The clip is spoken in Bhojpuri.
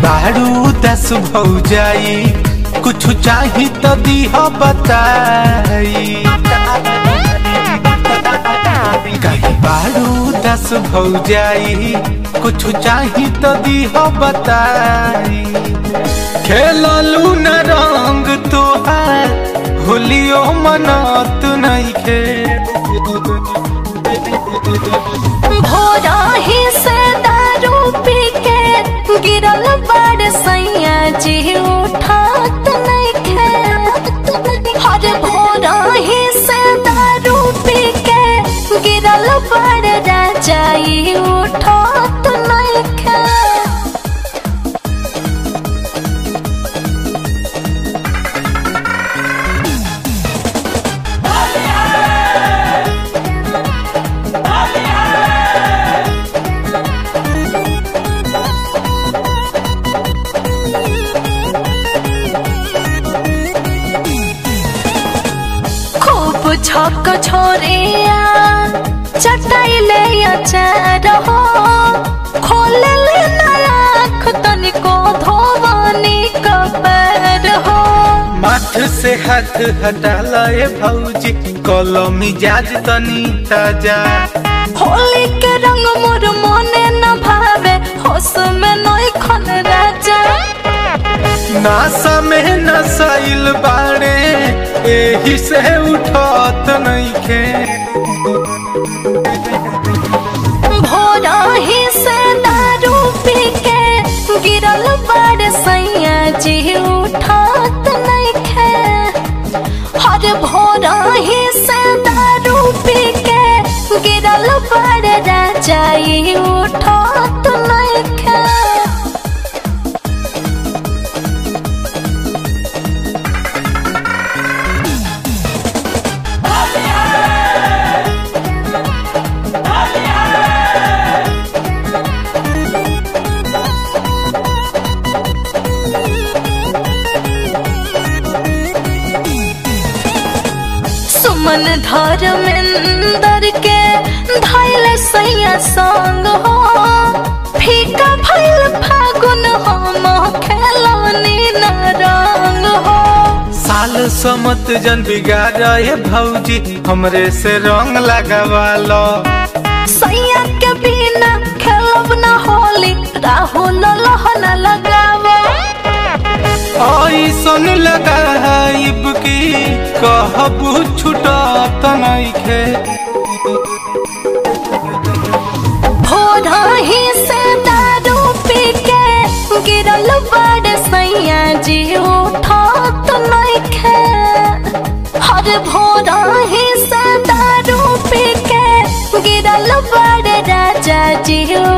बारू दस भौजाई कुछ चाही तो दीह बताई कहीं बारू दस भौजाई कुछ चाही तो दीह बताई खेललू न रंग तोहार होलियो मनत नइखे भोरा ही से दारू पी के गिरल बड़ सैया जी उठात नइखे हर भोरा ही से दारू पी के गिरल बड़ राजाई उठात नइखे खूब छक छोरिया चटाइले अचार हो खोले ले नयाख तनिको धोवनी कबर हो माथ से हाथ हटा लए भौजी कलो मिजाज तनी ताजा होली के रंग मोर मने न भावे होश में नई खन राजा नासा में नसाइल बाड़े एही से उठत नइखे भोरा ही से दारू पी के गिरल बड़ सैया जी उठात नइखे हर भोरा ही से दारू पी के गिरल बड़ राजाई उठात नइखे सुमन धर्मेंदर के धैल सैया संग हो फीका भैल फागुन हम खेलनी न रंग हो साल समत जन बिगाड़े भौजी हमरे से रंग लगावालो सैया के बिना खेलब न होली राहुल लहन लगावो ऐसन लगाइब की कहबू छुटत नइखे भोरा ही से दारू पी के गिरल बड़ सैया जी उठात नइखे हर भोरा ही से दारू पी के गिरल बड़ राजा जी